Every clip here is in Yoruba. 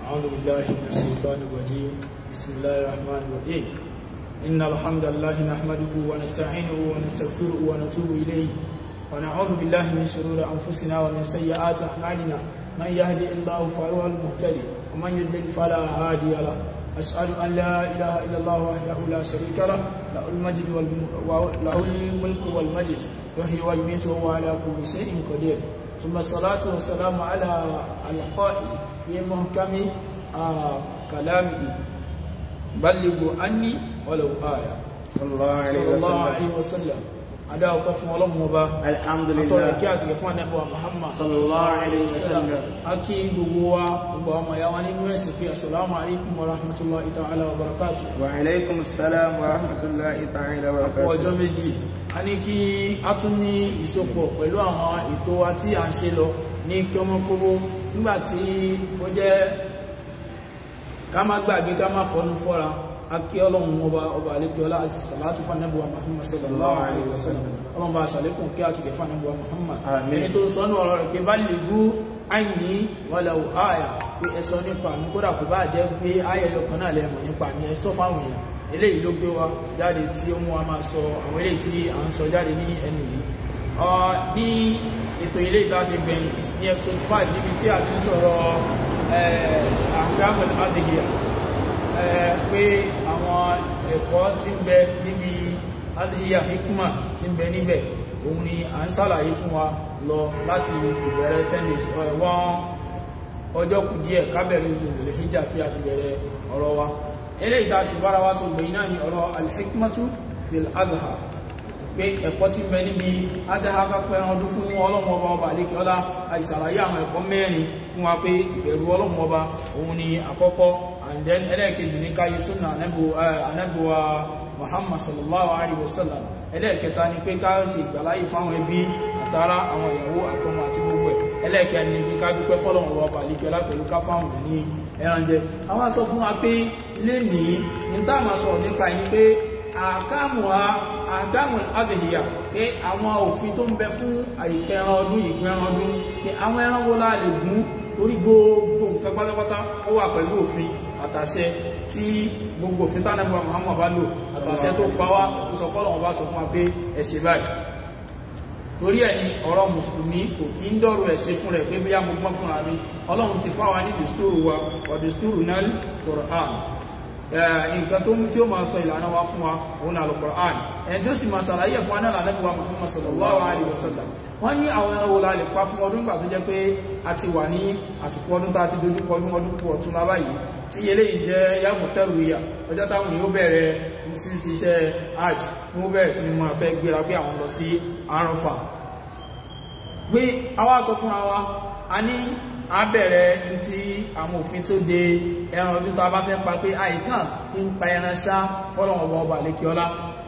أعوذ بالله من الشيطان الرجيم بسم الله الرحمن الرحيم إن الحمد لله نحمده ونستعينه ونستغفره ونتوب إليه ونعوذ بالله من شرور أنفسنا ومن سيئات أعمالنا من يهدي الله فهو المهتدي ومن يضلل فلا هادي له أسأل أن لا إله إلا الله وحده لا شريك له له المجد وله الملك والمجد يحيي ويميت وهو على كل شيء قدير ثم الصلاة والسلام على القائل في محكم آه كلامه بلغوا عني ولو آية صلى الله عليه صلى الله وسلم عليه وسلم adá ọpẹ́ fún Ọlọ́run ọba الحمد àtọrọ kí لله àsìkò fún ànábì Muhammad sallallahu alayhi wa sallam a kí gbogbo wa gbogbo ọmọ ìyá wa nínú ẹ̀sìn pé assalamu alaikum wa rahmatullahi ta'ala wa barakatuh وعليكم السلام ورحمة الله تعالى fún ọjọ́ وبركاته méjì a ní kí a tún ní ìsopọ̀ pẹ̀lú àwọn ètò wa tí a ń ṣe lọ ní kọ́mọ́kọ́mọ́ nígbà tí ó jẹ́ ká má gbàgbé ká má fọnú fọ́ra a kí ọlọ́run ọba ọba àlékiọlá sàlátù fanabuwa muhammad sallallahu alayhi wa sallam ọlọ́run bá sàlékún kí a ti gẹ̀ fanabuwa muhammad Àmín. ẹni tó ń sọ ní ọ̀rọ̀ rẹ̀ pé bá lè gú àìní wàlẹ̀ àyà pé ẹ sọ nípa mi kódà kò bá jẹ́ pé ayẹyẹ kan náà lẹ́mọ̀ nípa mi ẹ sọ fáwọn èèyàn eléyìí ló gbé wa jáde tí ó mú wa máa sọ àwọn eléyìí tí à ń sọ jáde ní ẹnu yìí Ọ, ní ètò ilé ìtaṣe gbẹ̀yìn ní episode five níbi tí a ti ń sọ̀rọ̀ àgbàmọ̀ adìyẹ pé àwọn ẹ̀kọ́ tí ń bẹ níbi adìyẹ hikma tí ń bẹ níbẹ̀ òun ni à ń ṣàlàyé fún wa lọ láti ìbẹ̀rẹ̀ ten days ọ̀, wọ́n ọjọ́ kù díẹ̀ kábẹ̀rẹ̀ ìrìnlẹ̀ hijja tí a ti bẹ̀rẹ̀ ọ̀rọ̀ wa eléyìí tá a sì bára wa sọ gbẹ̀yìn náà ni ọ̀rọ̀ alhikmatu fil adha pé ẹ̀kọ́ tí ń bẹ níbi adha kápẹ́ ọdún fún ọlọ́run ọba ọba àlékè ọlá àìsàlàyé àwọn ẹ̀kọ́ mẹ́rin fún wa pé ìbẹ̀rù ọlọ́run ọba òun ni àkọ́kọ́ and then ẹlẹ́ẹ̀kejì ní káyé súnà anábùwà muhammad sallallahu alaihi wasallam ẹlẹ́ẹ̀kẹta ni pé ká ṣe ìgbàláyè fáwọn ẹbí àtàrà àwọn ìyàwó àtọmọ àti gbogbo ẹ̀ ẹlẹ́ẹ̀kẹrin ni pé ká dúpẹ́ fọ́lọ́run ọba àlékè ọlá pẹ̀lú ká fáwọn èèyàn ní ẹran jẹ àwọn sọ fún wa pé lénìí ní táwọn máa sọ̀rọ̀ nípa ẹni pé àkámù àkámù adìyà pé àwọn òfin tó ń bẹ fún àìpẹran ọdún ìpẹran ọdún pé àwọn ẹran wo la lè gún orí gbogbo nǹkan pátápátá ó wà pẹ̀lú òfin àtàṣẹ tí gbogbo òfin tánàbí wa Muhammad bá lò àtàṣẹ tó pa wá ó sọ pọ́lọ̀ wọn bá sọ fún wa pé ẹ ṣe báyìí torí ẹ̀ ni ọ̀rọ̀ mùsùlùmí kò kí ń dọ̀rọ̀ ẹ̀ ṣe fún rẹ̀ pé bóyá mo gbọ́n fúnra mi ọlọ́run ti fáwa ní dùstúrù wa wa dùstúrù náà Qur'an nǹkan tó mú tí ó máa sọ ìlànà wa fún wa òun náà Al-Qur'an ẹni tí ó sì máa ṣàlàyé fún wa náà lànà bí wa Muhammad sallallahu alayhi wa sallam wọ́n ní àwọn ẹran wo la lè pa fún ọdún nígbà tó jẹ́ pé a ti wà ní àsìkò ọdún tá a ti dojú kọ ọdún ọdún kú ọ̀tún lábá yìí tí eléyìí jẹ́ yàgò tẹ́rù ìyà ọjọ́ táwọn yóò bẹ̀rẹ̀ sí iṣẹ́ hajj ní wọ́n bẹ̀rẹ̀ sí ni mo fẹ́ gbéra pé àwọn lọ sí Àràfà pé àwa sọ fúnra wa a ní a bẹ̀rẹ̀ ntí àwọn òfin tó de ẹran ọdún tó a bá fẹ́ pa pé àìkàn kí ń pa ẹran ṣá fọ́lọ́wọ́n ọba ọba lẹ́kíọ́lá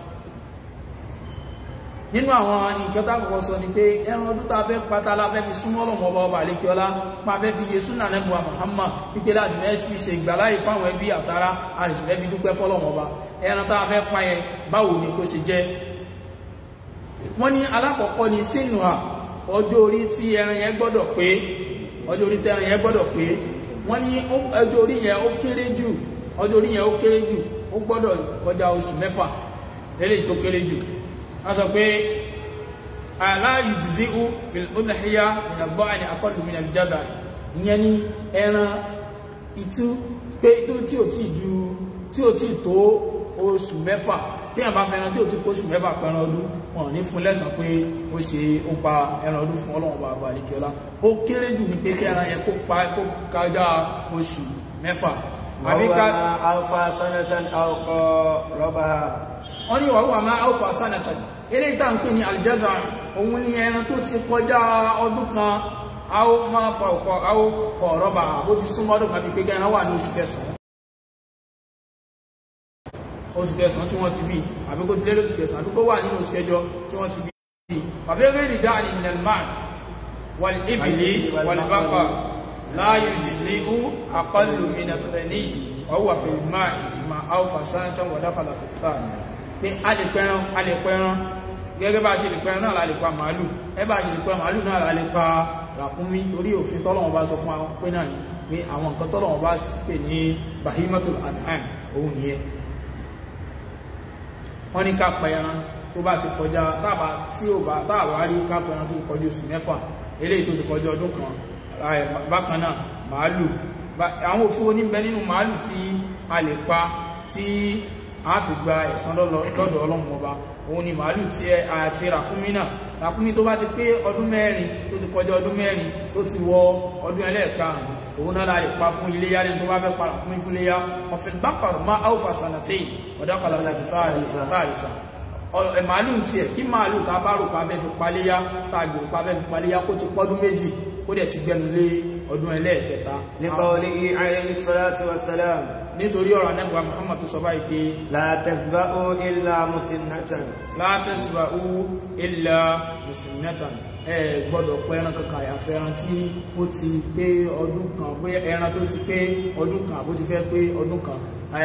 nínú àwọn nǹkan tá àkọ́kọ́ sọ ni pé ẹran ọdún tá a fẹ́ pátá la fẹ́ fi súnmọ́ ọlọ́mọ ọba ọba lẹ́kíọ́lá pa fẹ́ fi yé súnà nẹ́bùwà Muhammad pípé láti fẹ́ fi ṣe ìgbàláyè fáwọn ẹbí àtàrà a sì fẹ́ fi dúpẹ́ fọ́lọ́mọ ọba ẹran tá a fẹ́ pa yẹn báwo ni kó ṣe jẹ́ wọ́n ní alákọ̀ọ́kọ́ ni sínú à ọjọ́ orí tí ẹran yẹn gbọ́dọ̀ pé ọjọ́ orí tẹ́ran yẹn gbọ́dọ̀ pé wọ́n ní ọjọ́ orí yẹn ó kéré jù ọjọ́ orí yẹn ó kéré jù ó gbọ́dọ̀ kọjá oṣù mẹ́fà lélẹ́yìí tó kéré jù a sọ pé aláàyù jìzí ó fìlúdàhíyá ìyàgbọ́ àni akọlù mi nàbí jáda ìyẹn ní ẹran itú pé tó tí ò tí ju tí ò tí tó oṣù mẹ́fà tí a bá fẹ́ràn tí ò tí kó oṣù mẹ́fà pẹ̀ràn ọdún wọn ní fún lẹ́sàn pé ó ṣe ó pa ẹran ọdún fún ọlọ́run bàbá àríkẹ́ọ́lá ó kéré jù ní pé kí ẹran yẹn kó pa kó kájá oṣù mẹ́fà àbí ká أوفى سنة أو قربها wọ́n ní wàhùwà máa alfa sanatan eléyìí tá à ń pè ní aljaza òun ní ẹran tó ti kọjá ọdún kan a ó máa fa ọkọ̀ a ó kọ̀ rọ́bà bó ti súnmọ́ ọdún kan bí pé gẹ́ran wà ní oṣù kẹsàn-án oṣù kẹsàn-án tí wọ́n ti bí àbí kó ti lé lóṣù kẹsàn-án àbí kó wà nínú oṣù kẹjọ tí wọ́n ti bí bàbá eré ìdá ni minal mars wal ibili wal baqar la yujzi'u aqallu min ath-thani wa huwa fil ma'i ma awfa sanatan wa dakhala fi ath-thaniya pé a lè pẹran a lè pẹran gẹ́gẹ́ bá a ṣe lè pẹran náà la lè pa màálù ẹ bá a ṣe lè pa màálù náà la lè pa ràkúnmí torí òfin tọ́lọ́wọ́n bá sọ fún wa pé náà ni pé àwọn nǹkan tọ́lọ́wọ́n bá pè ní bahimatul an'am òun nìyẹn wọ́n ní ká pa ẹran tó bá ti kọjá táàbà tí ò bá táàbà rí ká pa ẹran tó ti kọjá oṣù mẹ́fà eléyìí tó ti kọjá ọdún kan bákan náà màálù àwọn òfin oníbẹ nínú màálù tí a lè pa tí a fi gba ẹ̀san lọ́dọ̀ ọlọ́run ọba òun ni màálù tí àti ràkúnmí náà ràkúnmí tó bá ti pé ọdún mẹ́rin tó ti kọjá ọdún mẹ́rin tó ti wọ ọdún ẹlẹ́ẹ̀karùn-ún òun náà la lè pa fún iléyá lẹ́nu tó bá fẹ́ pa ràkúnmí fún iléyá ọ̀fìn bákàrù má áwùfà sànàtẹ́ ọ̀dákàlà láti fáàrìsà màálù ti ẹ̀ kí màálù tá bá rò pa fẹ́ fi paléyá tá a gbèrò pa fẹ́ fi paléyá kó ti pọ́dún méjì ó dẹ̀ ti gbẹnu lé ọdún ẹlẹ́ẹ̀kẹta liqawlihi alayhi salatu wassalam nítorí ọ̀rọ̀ anẹ́bùwa Muhammad tó sọ báyìí pé la tasba'u illa musinnatan la tasba'u illa musinnatan ẹ gbọ́dọ̀ pẹ́ ẹran kankan àyàfẹ́ ẹran tí ó ti pé ọdún kan pé ẹran tó ti pé ọdún kan àbó ti fẹ́ pé ọdún kan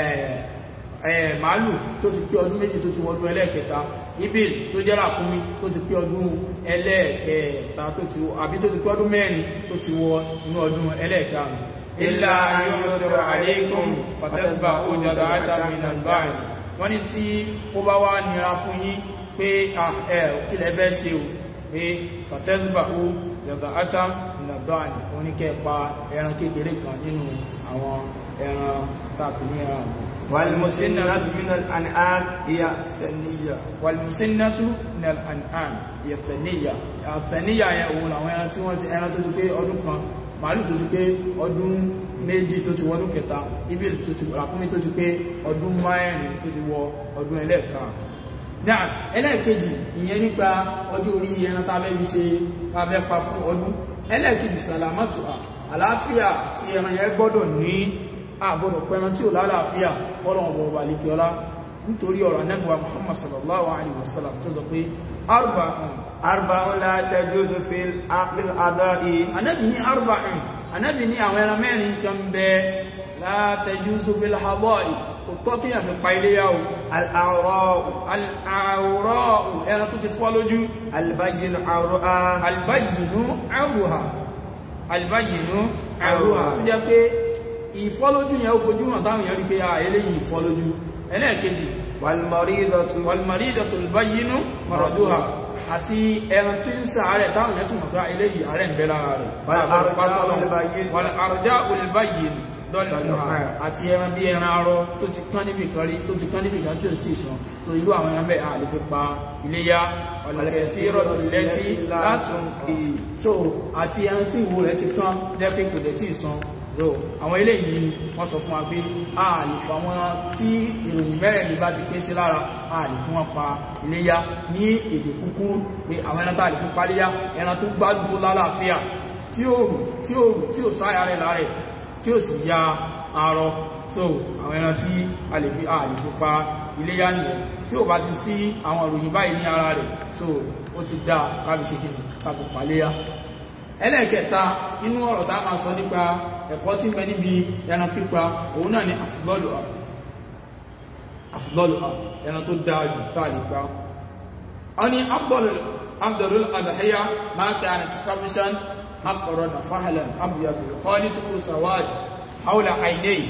màálù tó ti pé ọdún méjì tó ti wọ ọdún ẹlẹ́ẹ̀kẹta ibil tó jẹ́ ràkúnmí tó ti pé ọdún ẹlẹ́ẹ̀kẹta tó ti àbí tó ti pé ọdún mẹ́rin tó ti wọ inú ọdún ẹlẹ́ẹ̀karùn ilá ayọ́sọ̀rọ̀ àlékún pàtẹ́gbà ó jọdọ̀ àtàmìnà báyìí wọ́n ní tí ó bá wá nira fún yín pé ẹ̀ kílẹ̀ bẹ́ ṣe o pé pàtẹ́gbà ó jọdọ̀ àtàmìnà báyìí wọ́n ní kẹ́ pa ẹran kékeré kan nínú àwọn ẹran tàbí ní ẹran àgbò والمسنة من الأنعام هي الثنية والمسنة من الأنعام هي الثنية الثنية yẹn òun làwọn ẹran tí wọ́n ti ẹran tó ti pé ọdún kan màálù tó ti pé ọdún méjì tó ti wọ ọdún kẹta ibi tó ti ràkúnmí tó ti pé ọdún márùn tó ti wọ ọdún ẹlẹ́ẹ̀kan náà ẹlẹ́ẹ̀kejì ìyẹn nípa ọdún orí ẹran tá a fẹ́ fi ṣe tá a fẹ́ pa fún ọdún ẹlẹ́ẹ̀kejì sàlámàtù àlàáfíà tí ẹran yẹn gbọ́dọ̀ ní àgbọ̀dọ̀ pẹran tí ò lálàáfíà fọ́lọ̀wọ̀n bọ̀ wà líkẹ́ ọlá nítorí ọ̀rọ̀ anẹ́bùwa Muhammad sallallahu alaihi wasallam tó sọ pé arba'un arba'un la tajuzu fil aqil ada'i anẹ́bì ní arba'un anẹ́bì ní àwọn ẹran mẹ́rin kan bẹ la tajuzu fil hada'i kò tọ́ kí yàn fi pa ilé yá o al-a'ra'u al-a'ra'u ẹran tó ti fọ́ lójú al-bayyin a'ruha al-bayyinu a'ruha al-bayyinu a'ruha tó jẹ́ pé ìfọ́lójú yẹn ó fojú hàn táwọn èèyàn rí pé a eléyìí ìfọ́lójú ẹlẹ́ẹ̀kejì wal-maridatu wal-maridatu al-bayyinu maraduha àti ẹran tí ń sàárẹ̀ táwọn èèyàn sì mọ̀ pé eléyìí àárẹ̀ ń bẹ lára rẹ̀ wal-arja'u al-bayyin dọ́lùmọ́ àti ẹran bí ẹran arọ tó ti kán níbi kan rí tó ti kán níbi kan tí ó sì sàn tó ìlú àwọn ẹran bẹ́ẹ̀ a lè fi pa iléyá ọ̀lẹ̀kẹ̀sí rọ̀tù lẹ́tí látún so àti ẹran tí ìwo rẹ̀ ti kán jẹ́ pé kò dẹ̀ tí ì san so àwọn eléyìí ni wọ́n sọ fún wa pé a lè fún àwọn tí ìròyìn mẹ́rẹ̀ẹ̀rin bá ti pé sí lára a lè fún wọn pa iléyá ní èdè kúkúrú pé àwọn ẹran tá a lè fi paléyá ẹran tó gbádùn tó lálàáfíà tí ó rù tí ó rù tí ó sáyà rẹ̀ lára ẹ̀ tí ó sì ya arọ so àwọn ẹran tí a lè fi a lè fi pa iléyá nìyẹn tí ó bá ti sí àwọn ìròyìn báyìí ní ara rẹ̀ so ó ti dá kábi ṣe kí ni kábi paléyá ẹlẹ́ẹ̀kẹta nínú ọ̀rọ̀ tá a máa sọ nípa ẹ̀kọ́ tí ń bẹ níbi ẹran pípa òun náà ni àfùlọ́lù àfùlọ́lù ẹran tó dáa jù tá a lè pa wọ́n ní abdul adahaya máa kẹ́ àrùn ti kamishan akọ̀rọ̀ na fahalan abuyadu kọ́lí tó kúrò sawad haula àìlẹ́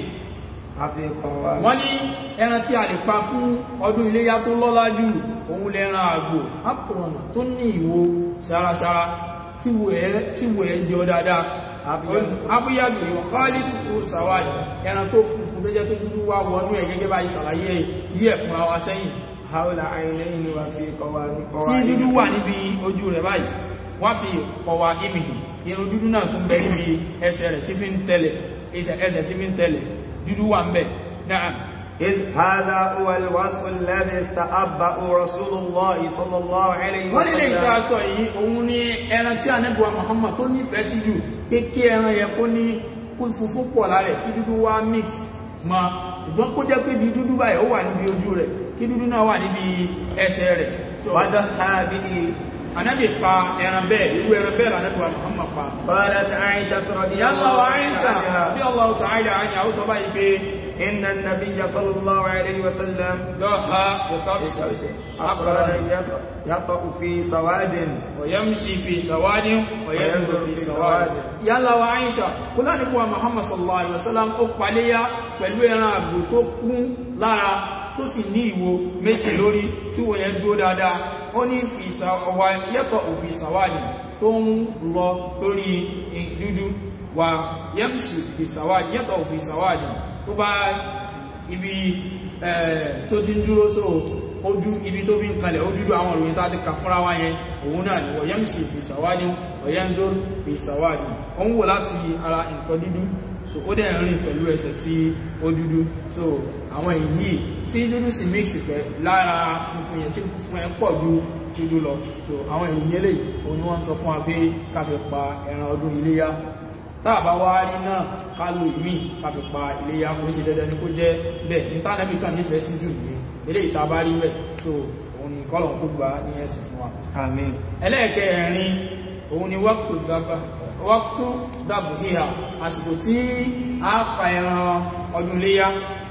wọ́n ní ẹran tí a lè pa fún ọdún iléyá tó lọ́lá jù òun lẹ́ran àgbò akọ̀rọ̀ tó ní ìwo sárasára tí wo ẹ̀ jẹ́ ọ dáadáa abúyàdù yóò kọ́lì tí ó sàwádìí ẹran tó funfun tó jẹ́ pé dúdú wá wọnú ẹ̀ gẹ́gẹ́ bá ìsàlàyé yí ẹ̀ fúnra wa sẹ́yìn haula àìlẹ́yìn ni wà fi kọwa ní kọwa tí dúdú wà níbi ojú rẹ̀ báyìí wá fi kọwa ibìhì irun dúdú náà tún bẹ níbi ẹsẹ̀ rẹ̀ tí fi ń tẹ̀lẹ̀ ẹsẹ̀ tí fi ń tẹ̀lẹ̀ dúdú wà ń bẹ̀ náà إذ هذا هو الوصف الذي استحبه رسول الله صلى الله عليه wọ́n nílé ìta وسلم sọ yìí òun ní ẹran tí ànábùwà Muhammad tó nífẹ̀ẹ́ sí jù pé kí ẹran yẹn kó ní kó funfun pọ̀ lára ẹ̀ kí dúdú wá mix mọ́ ṣùgbọ́n kó jẹ́ pé bí dúdú báyìí ó wà níbi ojú rẹ̀ kí dúdú náà wà níbi ẹsẹ̀ rẹ̀ So, وضحى به ànábì pa ẹran bẹ́ẹ̀ irú ẹran bẹ́ẹ̀ lànábùwà Muhammad pa قالت عائشة رضي yálà الله wa Aisha عنها bí Allah radiyallahu ta'ala anha ó sọ báyìí pé إن النبي صلى الله عليه وسلم lọ́ha ìkọ́bùsọ̀ أقبل يطأ في سواد ويمشي في سواد وينظر في سواد yálà wa Aisha kó láti kó wa Muhammad sallallahu alaihi wasallam ó paléyà pẹ̀lú ẹran àgbò tó kún lára tó sì ní ìwo méjì lórí tí wọ́n yẹn dúró dáadáa ó ní fi ìsàwà yẹ́tọ̀ òfin ìsàwádìí tó ń lọ lórí dúdú wà yẹ́mṣì fi ìsàwádìí yẹ́tọ̀ òfin ìsàwádìí tó bá ibi tó ti ń dúró sóò ojú ibi tó fi ń kalẹ̀ ó dúdú àwọn òròyìn tó ti kà fúnra wá yẹn òun náà ni wọ̀yẹ́ sì fi ìsàwádìí wọ̀yẹ́ ń zó fi ìsàwádìí ó ń wò láti ara nǹkan dúdú so ó dẹ̀ ń rìn pẹ̀lú ẹsẹ̀ tí ó dúdú so àwọn èyí tí dúdú sì mix pẹ̀ lára funfun yẹn tí funfun yẹn pọ̀ ju dúdú lọ so àwọn ìròyìn eléyìí òun ni wọ́n sọ fún wa pé ká fi pa ẹran ọdún iléyá táàbá wá rí náà ká lo ìmí ká fi pa iléyá kò ń ṣe dandan ni kó jẹ́ bẹ́ẹ̀ ní tánàbí kan nífẹ̀ẹ́ sí jù nìyẹn eléyìí tá a bá rí bẹ́ẹ̀ so òun ni kọ́lọ̀ kó gba ní ẹ̀sìn fún wa. آمين ẹlẹ́ẹ̀kẹrin òun ni wákùtù dábà wákùtù dábù híhà àsìkò tí a pa ẹran ọdún léyá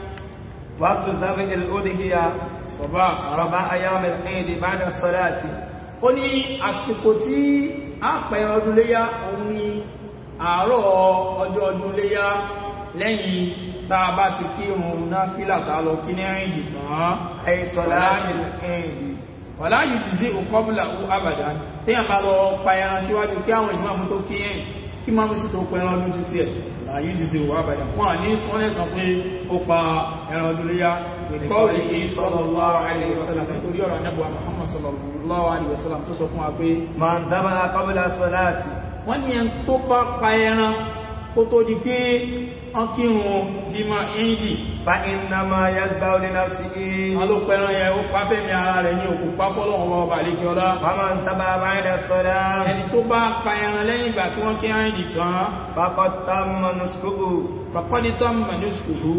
وقت ذبح الأضحية sọ̀bá ربع أيام العيد بعد الصلاة ó ní àsìkò tí a pa ẹran ọdún léyá òun ni àárọ̀ ọjọ́ ọdún léyá lẹ́yìn tá a bá ti kírun náfìlà tá a lọ kí ní ẹ̀rìndì tán أي صلاة العيد wàlá yìí ti sí òkọ́bùlà ó àbàdàn téèyàn bá lọ pa ẹran síwájú kí àwọn ìmáàmù tó kí ẹ̀yìn kí máàmù sì tó pa ẹran ọdún títí ẹ̀ wàlá yìí ti sí òwò àbàdàn wọn à ní sọ́lẹ̀sàn pé ó pa ẹran ọdún léyà ìkọ́ọ̀lì yìí sallallahu alaihi wasallam nítorí ọ̀rọ̀ anábọ̀ Muhammad sallallahu alaihi wasallam tó sọ fún wa pé من ذبح قبل الصلاة wọ́n ní ẹni tó bá pa ẹran kó tó di pé wọ́n kírun jimá ìdì فإنما يذبح لنفسه wọn ló pẹran yẹn ó pa fẹ́mi ara rẹ̀ ní òkú pa fọ́lọ́wọ́n ọba àlejò ọlá ومن ذبح بعد الصلاة ẹni tó bá pa ẹran lẹ́yìn ìgbà tí wọ́n kí áìdì tán فقد تم نسكه fàkọ́dítọ́ mẹ́nusùkùrú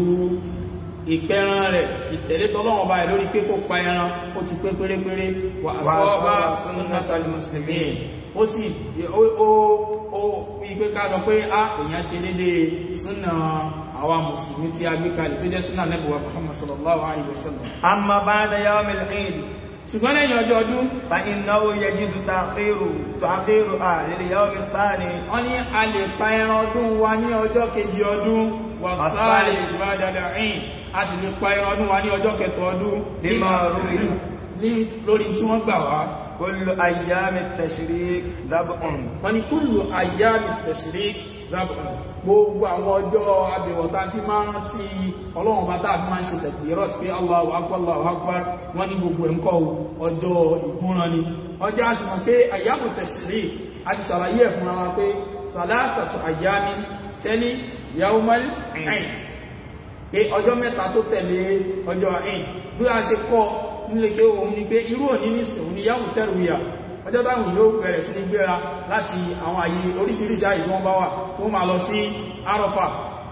ìpẹran rẹ̀ ìtẹ̀lé tọ́lọ́wọ́n báyìí lórí pé kó pa ẹran ó ti pé pérépéré wà sọ́ọ́bà sunnatal muslimin ó sì ó ó ó wípé ká sọ pé á èèyàn ṣe déédéé súnà àwa mùsùlùmí tí a gbé kalẹ̀ tó jẹ́ súnà nẹ́bùwà Muhammad sallallahu alayhi wa sallam أما بعد يوم العيد ṣùgbọ́n lẹ́yìn ọjọ́ ọdún فإنه يجوز تأخير تأخيرها لليوم الثاني wọ́n ní a lè pa ẹran ọdún wa ní ọjọ́ kejì ọdún wà sáàlì ìbádàdà ẹ̀yìn a sì lè pa ẹran ọdún wa ní ọjọ́ kẹtọ ọdún Lima ruwi. ní lórí tí wọ́n gbà wá كل أيام التشريق ذبح wọ́n ní kúlù àyàmì tashrik rábùn gbogbo àwọn ọjọ́ abẹ̀wọ̀ tá a fi máa rántí ọlọ́run bá tá a fi máa ń ṣe takbirat pé Allahu akbar Allahu akbar wọ́n ní gbogbo ẹ̀ ń kọ́ ọjọ́ ìgúnran ni ọjọ́ a sì mọ̀ pé àyàmù tashrik a ti ṣàlàyé ẹ̀ fúnra wa pé thalathatu àyàmì tẹ́lí yawmal eid pé ọjọ́ mẹ́ta tó tẹ̀lé ọjọ́ eid bí a ṣe kọ́ nílé kí òun ni pé irú òní ní sìn òun ni yawmu tarwiya ọjọ́ táwọn yóò bẹ̀rẹ̀ sí ní gbéra láti àwọn àyè oríṣiríṣi àyè tí wọ́n bá wà tí wọ́n máa lọ sí arọ́fà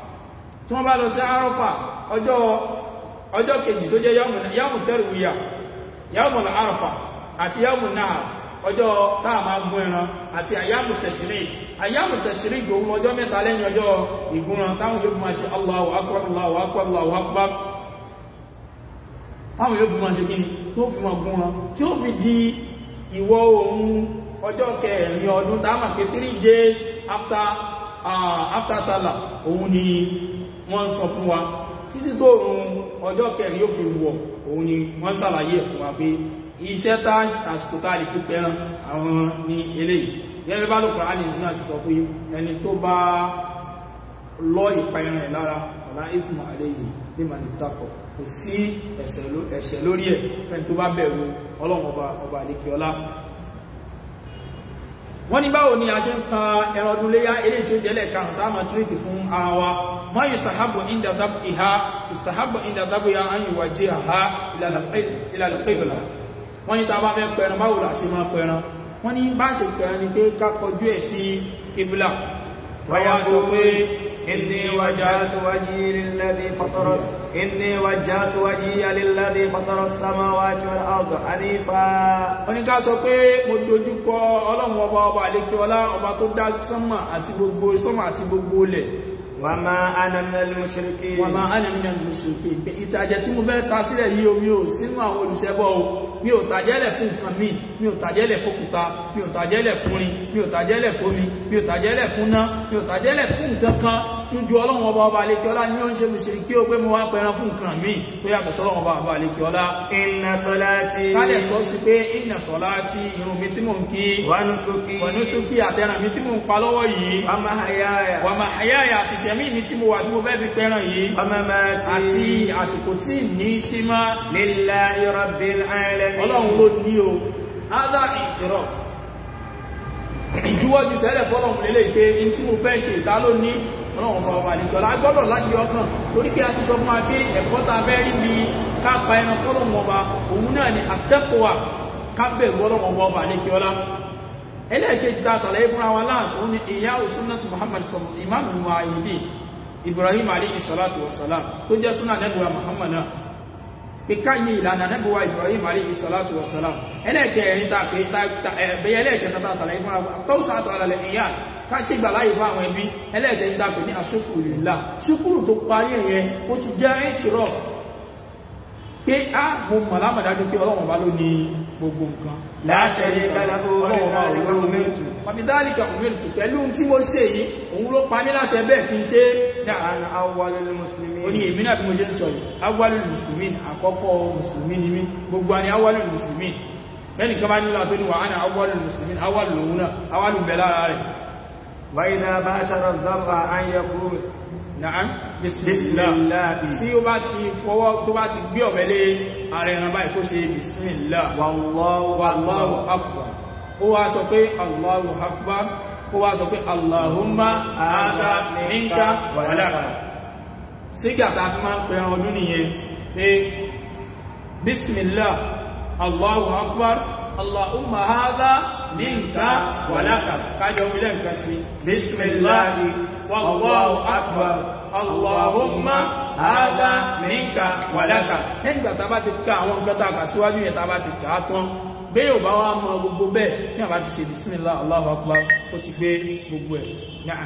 tí wọ́n bá lọ sí arọ́fà ọjọ́ ọjọ́ kejì tó jẹ́ yawmu tarwiya yawmu arọ́fà àti yawmu nahar ọjọ́ táà máa gún ẹran àti àyàmù tashrik àyàmù tashrik òun ọjọ́ mẹ́ta lẹ́yìn ọjọ́ ìgúnran táwọn yóò fi máa ṣe Allahu akbar Allahu akbar Allahu akbar táwọn yóò fi máa ṣe kíni tó fi máa gúnran tí ó fi di ìwọ̀ oòrùn ọjọ́ kẹrin ọdún tá a mọ̀ pé three days after uh, after Salah òun ni wọ́n sọ fún wa títí tó oòrùn ọjọ́ kẹrin yóò fi wọ̀ òun ni wọ́n ṣàlàyé ẹ̀ fún wa pé iṣẹ́ tá àsìkò tá a lè fi pẹran àwọn ní eléyìí gẹ́gẹ́ bá lókùnrin àní náà sì sọ pé ẹni tó bá lọ ìpa ẹran ẹ̀ lára ọ̀la ìfún àlẹ́yìn ní mànìtàkọ̀ kò sí ẹ̀ṣẹ̀ lórí ẹ̀ fẹ́ni tó bá bẹ̀rù ọlọ́run ọba ọba àlekè ọlá wọ́n ní báwo ni a ṣe ń kan ẹran ọdún léyá eléyìí tí ó jẹ́lẹ̀ karùn tá a máa tírètì fún ara wa mọ́ yustahabu inda dab'iha yustahabu inda dab'iha an yuwajjihaha ila al-qibla wọ́n ní tá a bá fẹ́ pẹran báwo la ṣe máa pẹran wọ́n ní bá ṣe pẹran ni pé ká kọjú ẹ̀ sí kíbílà wọ́n wá sọ pé إني وجهت وجهي للذي فطر إني وجهت وجهي للذي فطر السماوات والأرض حنيفا wọ́n ní ká sọ pé mo dojú kọ ọlọ́run ọba ọba àlékè ọlá ọba tó dá sánmà àti gbogbo sánmà àti gbogbo ilẹ̀ وما أنا من المشركين wọ́n máa ánà nínú mùsùlùmí pé ìtàjẹ̀ tí mo fẹ́ ta sílẹ̀ yìí o mi ò sínú àwọn olùṣẹbọ o mi ò tàjẹ́lẹ̀ fún nǹkan míì mi ò tàjẹ́lẹ̀ fókúta mi ò tàjẹ́lẹ̀ fún rin mi ò tàjẹ́lẹ̀ fómi mi ò tàjẹ́lẹ̀ fún ná mi ò tàjẹ́lẹ̀ fún nǹkan kan tí ó ju ọlọ́run ọba ọba àlekí ọlá ní ó ń ṣe mùsùlùmí kí ó pé mo wá pẹran fún nǹkan míì tó yàtọ̀ sọ́lọ́run ọba ọba àlekí ọlá إن صلاتي kálẹ̀ sọ sí pé ìnà sọ̀lá tí irun mi tí mò ń kí ونسكي pẹ̀lú sókè àtẹ̀ràn mi tí mò ń pa lọ́wọ́ yìí ومحياي wà máa àyáyà àti ìṣẹ̀mí mi tí mo wà tí mo fẹ́ fi pẹran yìí àti ومماتي àsìkò tí ní sí máa لله رب العالمين ọlọ́run ló ní o ádá ìtìrọ̀ ìjúwọ́jú sẹ́lẹ̀ fọ́lọ́run lélẹ̀ pé in tí mo fẹ́ ṣe ìta ló ní ọlọ́run ọba ọba àlejòlá gbọ́dọ̀ láti ọkàn torí pé a ti sọ fún wa pé ẹ̀kọ́ ta fẹ́ rí bí ká pa ẹran fọ́lọ́run ọba òun náà ni àtẹ́kọ̀wà ká bẹ̀rù ọlọ́run ọba ọba àlejòlá ẹlẹ́ẹ̀kejì ta sàlàyé fúnra wa láàṣọ ó ní ìyá òsúnnàtù muhammad sọ̀rọ̀ ìmáàmù wáyédì ibrahim alayhi salatu wa salam tó jẹ́ súnà nẹ́bùwà muhammad náà pé káyé ìlànà nẹ́bùwà ibrahim alayhi salatu wa salam ẹlẹ́ẹ̀kẹrin ta pé ẹ̀bẹ̀yẹ ẹlẹ́ẹ̀kẹta ta sàlàyé fúnra wa tó sàtọ̀ alẹ́ ìyá ká ṣe gbà láyé fún àwọn ẹbí ẹlẹ́ẹ̀kẹrin ta pé ní asúkúrù lillah ṣúkúrù tó parí ẹ̀yẹ ó ti jẹ́ ẹ̀tìrọ̀ pé a mo mọ̀ lámàdájú pé ọlọ́run bá ló ní gbogbo nǹkan لا شريك له ọlọ́run bá وبذلك òun ló أمرت wàbídálìkà òmìnirìtù pẹ̀lú tí mo ṣe yìí òun ló pa mí láṣẹ bẹ́ẹ̀ kí n ṣe dáa أنا أول ó ní المسلمين èmi náà bí mo ṣe ń sọ yìí awálù mùsùlùmí àkọ́kọ́ mùsùlùmí ni mí gbogbo àni awálù mùsùlùmí lẹ́nì kan bá nílò àtó ní wà á ní awálù mùsùlùmí awálù lòun náà awálù bẹ̀ lára rẹ̀ وإذا باشر الذبح أن يقول náà Bismillah. tí ó bá ti fọwọ́ tó bá ti gbé ọ̀bẹ lé ara ẹran báyìí kó ṣe bisimilá والله Allahu أكبر akbar ó wá sọ pé Allahu akbar ó wá sọ pé Allahumma hadha minka wa laka sígàtà fi máa ń pẹran ọdún nìyẹn pé bismillah Allahu akbar Allahumma hadha minka wa laka kájọ wílẹ̀ nǹkan sí bismillah wallahu akbar Allahumma hadha minka wa laka lẹ́yìn ìgbà tá a bá ti ka àwọn nǹkan tá a kà síwájú yẹn tá a bá ti kà á tán bẹ́ẹ̀ ò bá wá mọ gbogbo bẹ́ẹ̀ tí a bá ti ṣe bismillah Allahu akbar ó ti gbé gbogbo ẹ̀ náà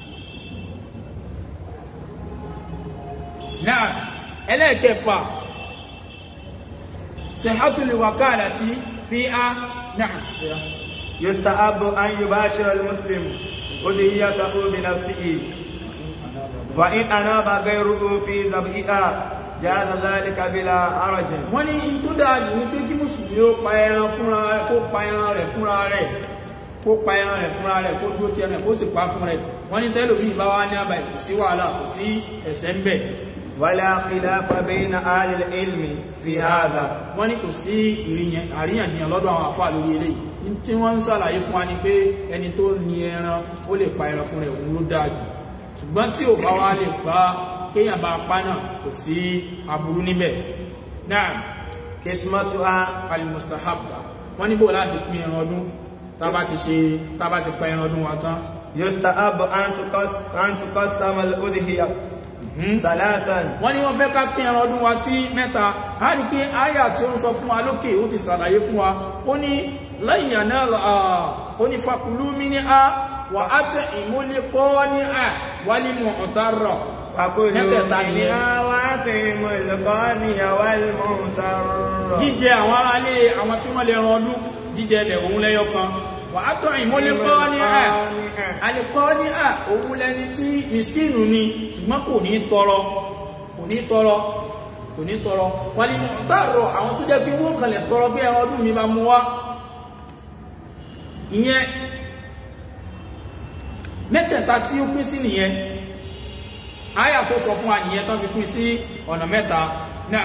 náà ẹlẹ́ẹ̀kẹfà sihhatul wakalati fi á náà يستحب أن يباشر المسلم أدهيته بنفسه وإن أناب غيره في ذبحها جاز ذلك بلا حرج wọ́n ní in tó dáa jù ní pé kí mùsùlùmí ó pa ẹran fúnra rẹ̀ kó pa ẹran rẹ̀ fúnra rẹ̀ kó pa ẹran rẹ̀ fúnra rẹ̀ kó dúró ti ẹran rẹ̀ kó sì pa fún rẹ̀ wọ́n ní tẹ́lòmí bá wá ní àbáyé kò sí wàhálà kò sí ẹ̀ṣẹ̀ ń bẹ̀ ولا خلاف بين أهل العلم في هذا wọ́n ní kò sí ìrìyàn àríyànjiyàn lọ́dọ̀ àwọn àfáà lórí eléyìí ní tí wọ́n ń sàlàyé fún wa ni pé ẹni tó ní ẹran ó lè pa ẹran fún rẹ̀ òun ló dáa jù ṣùgbọ́n tí ò bá wá lè pa kéèyàn bá pa náà kò sí aburú níbẹ̀ náà قسمتها alimustahabba wọ́n ní bó láti pín ẹran ọdún tá bá ti ṣe tá bá ti pa ẹran ọdún wa tán يستحب أن تقس أن تقسم الأضحية ثلاثا wọ́n ní wọ́n fẹ́ ká pín ẹran ọdún wa sí mẹ́ta a rí pé àyà tí ó ń sọ fún wa lókè ó ti ṣàlàyé fún wa ó ní lẹ́yìn àná ó ní fakulu mi ní a wà á tẹ ìmúlẹ̀kọ́ ní a wà ní mọ̀ ọ̀tá rọ̀ فكلوا mẹ́tẹ̀ẹ̀ta nìyẹn منها وأطعموا القاني والمعتر jíjẹ àwọn aráalé àwọn tí wọ́n lè ran ọdún jíjẹ ẹbẹ̀ òun lẹ́yọ kan wà á tọ́ ìmúlẹ̀kọ́ ní a àlìkọ́ ní à òun lẹni tí miskinu ni ṣùgbọ́n kò ní tọrọ kò ní tọrọ kò ní tọrọ wọ́n ni tààrọ àwọn tó jẹ́ pé wọ́n kànlẹ̀ tọrọ bí ẹran ọdún mi bá mú wá ìyẹn mẹ́tẹ̀ẹ̀ta tí ó pín sí nìyẹn àyà tó sọ fún wa nìyẹn tán fi pín sí ọ̀nà mẹ́ta náà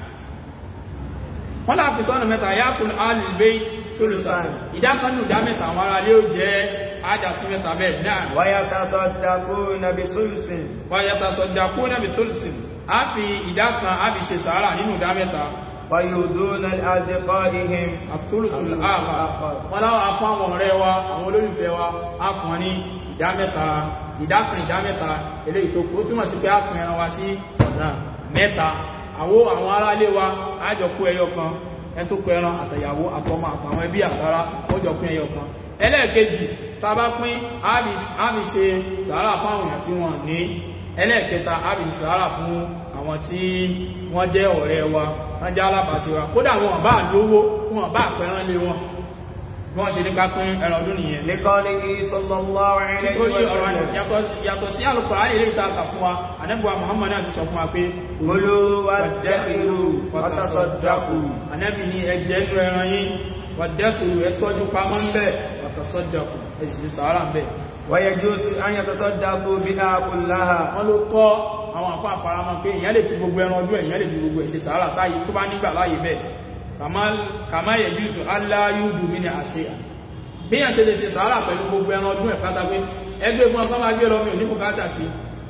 wọ́n láàpì sọ́nà mẹ́ta yákùn alìbẹ́ẹ̀tì sólùsàn ìdákanù ìdá mẹ́ta àwọn ará lé ó jẹ́ àdásí mẹ́ta bẹ́ẹ̀ náà ويتصدقون بسلس wáyàtà sọ̀dàkú náàbì sólùsìn a fi ìdá kan a fi ṣe sàárà nínú ìdá mẹ́ta ويهدون لأصدقائهم àfúrùsùn àfà wọ́n láwọn afọ́ àwọn ọ̀rẹ́ wa àwọn olólùfẹ́ wa a fún wọn ní ìdá mẹ́ta ìdá kan ìdá mẹ́ta eléyìí tó kù ó túmọ̀ sí pé a pín ẹran wa sí ọ̀nà mẹ́ta àwo àwọn aráalé wa á jọ kó ẹyọ kan ẹni tó kó ẹran àtẹ̀yàwó àtọmọ àtàwọn ẹbí àtàrà ó jọ pín ẹyọ kan ẹlẹ́ẹ̀kejì tá a bá pín á fi ṣe sàárà fáwọn èèyàn tí wọ́n ní ẹlẹ́ẹ̀kẹta a fi sàárà fún àwọn tí wọ́n jẹ́ ọ̀rẹ́ wa wọ́n jẹ́ alábàáṣe wa kódà wọn bá lówó wọn bá pẹran lé wọn bí wọ́n ṣe ní ká pín ẹran ọdún nìyẹn لقوله صلى الله عليه nítorí ọ̀rọ̀ وسلم yàtọ̀- yàtọ̀ sí Al-Qur'ani ilé ìta kà fún wa ànábì wa Muhammad náà ti sọ fún wa pé كلوا وادخروا وتصدقوا ànábì ní ẹjẹ inú ẹran yín wàdẹ́kùrù ẹ tọ́jú pamọ́ ń bẹ̀ wàtàsọ́dàkù ẹ̀sìn sàárà ń bẹ̀ ويجوز أن يتصدقوا بها كلها wọ́n ló tọ́ àwọn àfá àfaramọ́ pé èyàn lè fi gbogbo ẹran ọdún èyàn lè fi gbogbo ẹ̀ṣẹ̀ sàárà táyé tó bá nígbà láyé bẹ́ẹ̀ kàmá yẹ̀júzù aláyúdù mí ní àṣẹ bí yàn ṣe lè ṣe sàárà pẹ̀lú gbogbo ẹran ọdún ẹ̀ pátá pé ẹgbẹ́ fún ọkọ́ máa gbé lọ mi ò ní bùkátà sí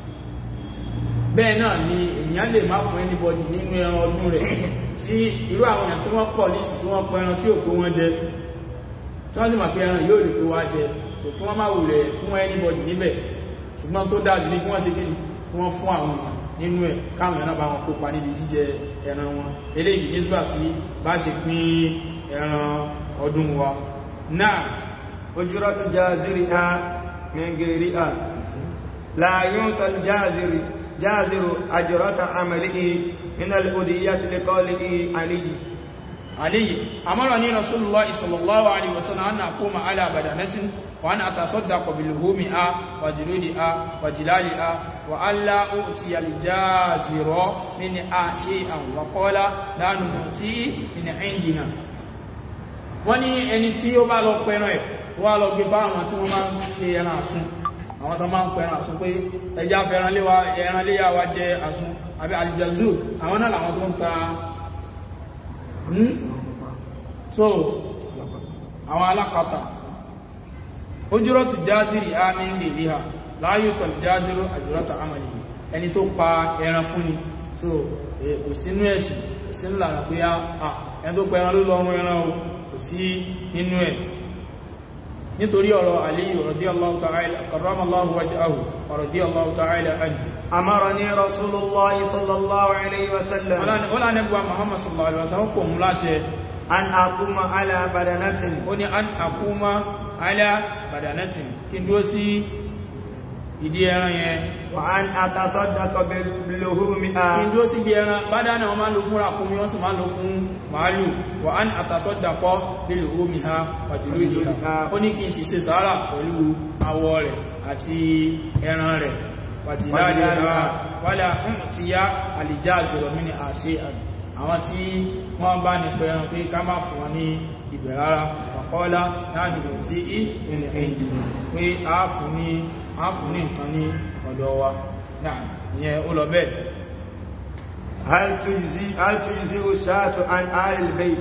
bẹ́ẹ̀ náà ni èyàn lè má fún anybody nínú ẹran ọdún rẹ̀ tí irú àwọn èèyàn tí wọ́n pọ̀ nísì tí wọ́n pọ̀ ẹran tí ò tó wọ́n jẹ tí wọ́n sì mọ̀ pé ẹran yóò lè tó wá jẹ so kí wọ́n má wulẹ̀ fún anybody níbẹ̀ ṣùgbọ́n tó dájú ní kí wọ́n ṣe kí ni kí wọ́n fún àwọn èèyàn nínú ẹ̀ káwọn èèyàn náà bá wọn kópa níbi jíjẹ ẹran wọn eléyìí nígbà sí bá ṣe pín ẹran ọdún wa náà أجرة جازرها من غيرها لا يعطى الجازر جازر أجرة عمله من الأدية لقوله علي علي أمرني رسول الله صلى الله عليه وسلم أن أقوم على بدنة وأن أتصدق بلحومها وجلودها وجلالها وألا أؤتي الجازر منها شيئا وقال لا نؤتي من عندنا wọ́n ní ẹni tí ó bá lọ pẹran ẹ̀ tó wá lọ gbé fáwọn tí wọ́n máa ń ṣe ẹran àsún àwọn tó máa ń pẹran àsún pé ẹja fẹ́ràn léwa ẹran léyà wa jẹ àsún àbí àlìjàzú àwọn náà làwọn tó ń ta Hmm? so àwọn alápàtà ojúrọ̀tù jázìrì á ní gèlè ha láyòtọ̀ jázìrò àjírọ̀tà àmàlì ẹni tó pa ẹran fún ni so eh, kò sínú ẹ̀sìn kò sínú lànà pé á à ẹni tó pa ẹran ló lọ́rùn ẹran o kò sí nínú ẹ̀ nítorí ọ̀rọ̀ Aliyu radiyallahu ta'ala karramallahu wajhahu wa radiyallahu ta'ala anhu أمرني رسول الله صلى الله عليه وسلم wọ́n lá nẹ́bùwa Muhammad sallallahu alaihi wasallam pọ̀ mú láṣẹ أن أقوم على بدنة ó ní an àkúmá alá badanatin kí n dúró sí ìdí ẹran yẹn وأن أتصدق kí n بلحومها dúró sí ibi ẹran bádánà wọn máa ń lo fún ràkúnmí wọ́n sì máa ń lo fún màálù wà án àtàsọ́dàpọ̀ bílù omi ha pàjùlú ìlú ha ó ní kí n sì ṣe sàárà pẹ̀lú awọ rẹ̀ àti ẹran rẹ̀ wàjìláàlì ha wálá ń ti yá àlìjá àzọ̀rọ̀ mí ni àṣẹ àwọn tí wọ́n bá ní pẹ̀ràn pé ká má fún wọn ní ibẹ̀ rárá ọ̀kọ́lá láàrin ìlú tí í ìrìn ẹ̀yìn pé a fún ní a fún ní nǹkan ní ọ̀dọ̀ wa náà ìyẹn ó lọ bẹ́ẹ̀ هل تجزي هل تجزي الشاة عن آل البيت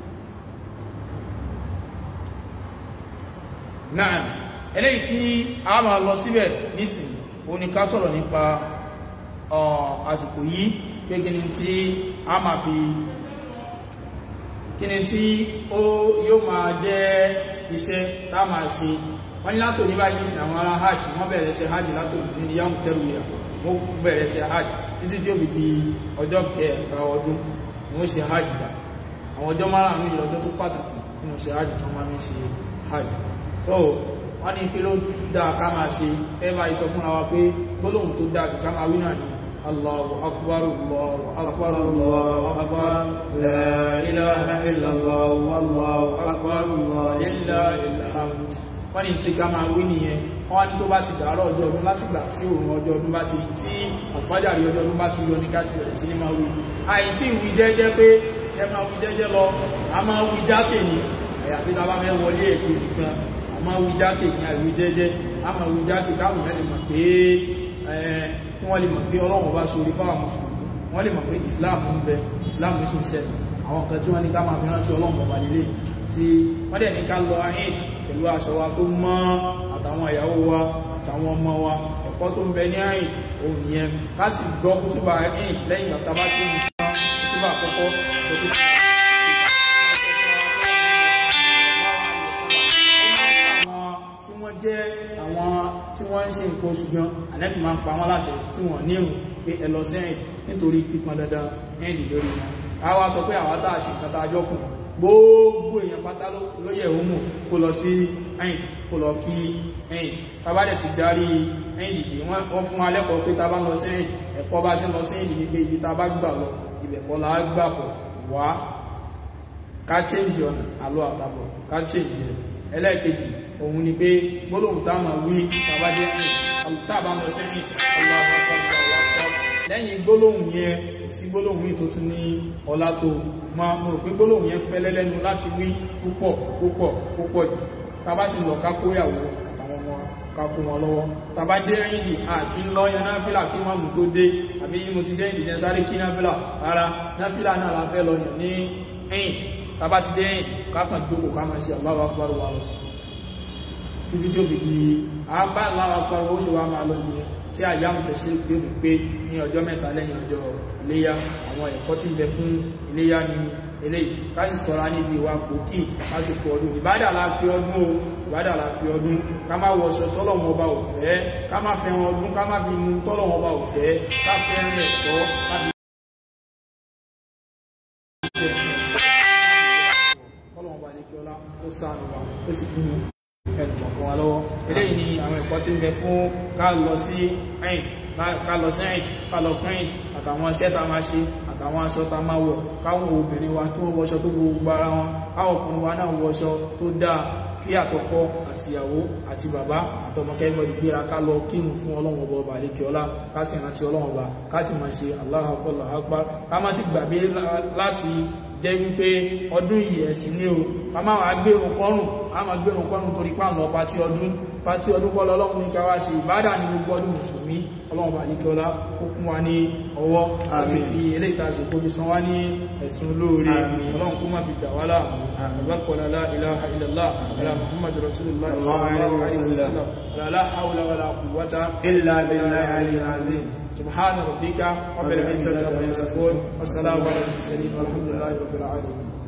náà eléyìí tí a máa lọ síbẹ̀ nísìn ó ní ká sọ̀rọ̀ nípa ọ̀, àsìkò yìí pé kí ni tí a máa fi kí ni tí ó yóò máa jẹ́ iṣẹ́ tá a máa ṣe wọ́n ní látò ní báyìí nísìn àwọn ará hajj wọ́n bẹ̀rẹ̀ ṣe hajj látò ní ní yàmù tẹ́rù yà wọ́n bẹ̀rẹ̀ ṣe hajj títí tí ó fi di ọjọ́ kẹta ọdún ni wọ́n ṣe hajj dà àwọn ọjọ́ márùn-ún yìí lọ́jọ́ tó pàtàkì nínú ṣe hajj tí wọ́n máa ń ṣe hajj so wọ́n ní kí ló dáa ká máa ṣe ẹ bá sọ fúnra wa pé gbólóhùn tó dáa jù ká máa wí náà ni Allahu akbar Allahu akbar Allahu akbar la ilaha illallah wallahu akbar lillahil hamd wọ́n ní tí ká máa wí nìyẹn wọ́n ní tó bá ti dàárọ̀ ọjọ́ ọdún láti gbà tí òun ọjọ́ ọdún bá ti tí àlùfájàrí ọjọ́ ọdún bá ti yọ ní ká ti bẹ̀rẹ̀ sí ní máa wí àìsí ìwí jẹ́jẹ́ pé ẹ máa wí jẹ́jẹ́ lọ a máa wí jákè ní àyàfi tá a bá fẹ́ wọlé èpè nìkan a máa wí jákè ní àìwí jẹ́jẹ́ a máa wí jákè káwọn èèyàn lè mọ̀ pé ẹ kí wọ́n lè mọ̀ pé ọlọ́run bá ṣorí fáwọn mùsùlùmí wọ́n lè mọ̀ pé islam ń bẹ islam sì ń ṣẹlẹ̀ àwọn nǹkan tí wọ́n ní ká máa fi rántí ọlọ́run bọ̀bá lélẹ̀ tí wọ́n dẹ̀ ní ká lọ eid pẹ̀lú aṣọ wa tó mọ́ àtàwọn ìyàwó wa àtàwọn ọmọ wa ẹ̀kọ́ tó ń bẹ ní eid òun yẹn ká sì gbọ́ kútùbà eid lẹ́yìn ìgbà tá a bá kí ní kútùbà àkọ́kọ́ tó kú tí wọ́n jẹ́ àwọn tí wọ́n ń ṣe nǹkan oṣù gan ànẹ́bì máa ń pa wọ́n láṣẹ tí wọ́n ní ìrùn pé ẹ lọ sẹ́yìn nítorí pípọn dandan ẹ̀ẹ́dì lórí wọn a wá sọ pé àwọn tá a ṣe nǹkan tá a jọ kù gbogbo èèyàn pátá ló yẹ òun mú kó lọ sí ẹ̀yìn kó lọ kí ẹ̀yìn tábà dẹ̀ ti darí ẹ̀yìn dìde wọ́n fún wa lẹ́kọ̀ọ́ pé ta bá lọ sí ẹ̀yìn ẹ̀kọ́ bá ṣe lọ sí ẹ̀yìn dìde pé ibi ta bá gbà lọ ibẹ̀ kọ́ la gbà bọ̀ wá ká change ọ̀nà àlọ́ àtàbọ̀ ká change ẹ̀ ẹlẹ́ẹ̀kejì òun ni pé gbólóhùn tá a máa wí tàbá dé ẹ̀yìn tá a bá lọ sí ẹ̀yìn lẹ́yìn gbólóhùn yẹn sí gbólóhùn yìí tó tún ní ọlá tó máa mo rò pé gbólóhùn yẹn fẹ́lẹ́ lẹ́nu láti wí púpọ̀ púpọ̀ púpọ̀ jù tàbá sì lọ ká kóyàwó àtàwọn ọmọ ká kó wọn lọ́wọ́ tàbá dé ẹ̀yìn dì à kí ń lọ yan náfìlà kí máàmù tó dé àbí mo ti dé ẹ̀yìn dìjẹ́ sáré kí náfìlà rárá náfìlà náà la fẹ́ lọ yàn ní ẹ̀yìn tàbá ti dé ẹ̀yìn ká kàn jókòó ká máa ṣe Allahu Akbar wa lọ títí tí ó fi di àbá Allahu Akbar ó ṣe wá máa lọ nìyẹn tí àyàmù tẹ̀sí tí ó fi pé ní ọjọ́ mẹ́ta lẹ́yìn ọjọ́ iléyá àwọn ẹ̀kọ́ tí ń bẹ fún iléyá ní eléyìí ká sì sọ́ra níbi ìwà pòkì lásìkò ọdún ìbádà la pé ọdún o ìbádà la pé ọdún ká má wọṣọ tọ́lọ̀wọ̀n ọba ò fẹ́ ká má fẹ́ràn ọdún ká má fi mu tọ́lọ̀wọ̀n ọba ò fẹ́ ká fẹ́ràn ẹ̀kọ́ ká fi tọ́lọ̀wọ̀n ọba ní kí ọlá ó sáànù wa ó sì kú ẹnu kọ̀ọ̀kan wa lọ́wọ́ eléyìí ni àwọn ẹ̀kọ́ tí ń bẹ fún ká lọ sí ẹ̀ǹd ká lọ sí ẹ̀ǹd ká lọ kún ẹ̀ǹd àtàwọn iṣẹ́ tá a máa ṣe àtàwọn aṣọ tá a máa wọ̀ káwọn obìnrin wa kí wọ́n wọṣọ tó gbogbo ara wọn káwọn ọkùnrin wa náà wọṣọ tó dáa kí àtọkọ àtìyàwó àti bàbá àtọmọkẹ́gbọ́dì gbéra ká lọ kírun fún ọlọ́run ọba ọba àlekè ọlá ká sì rántí ọlọ́run ọba ká sì máa ṣe Allahu Akbar Allahu Akbar ká má sì gbàgbé láti jẹ́ wípé ọdún yìí ẹ̀sìn ní o ká má wàá gbérun kọ́rùn á máa gbérun kọ́rùn torí pàmò pàtí ọdún pàtí ọdún kọ́ lọ́lọ́run ní ká wá ṣe ìbádà ní gbogbo ọdún mùsùlùmí ọlọ́run bá ní kí ọlá ó kún wa ní ọwọ́ ó sì fi eléyìí tá a ṣe kóbi san wá ní ẹ̀sùn olóore ọlọ́run kó má fi gbà wá láàmú àbákọ́lá la ilaha illallah ala muhammad rasulullah sallallahu alaihi wasallam la hawla wala quwwata illa billahi aliyyil azim سبحان ربك رب العزة عما يصفون والسلام على المرسلين والحمد لله رب العالمين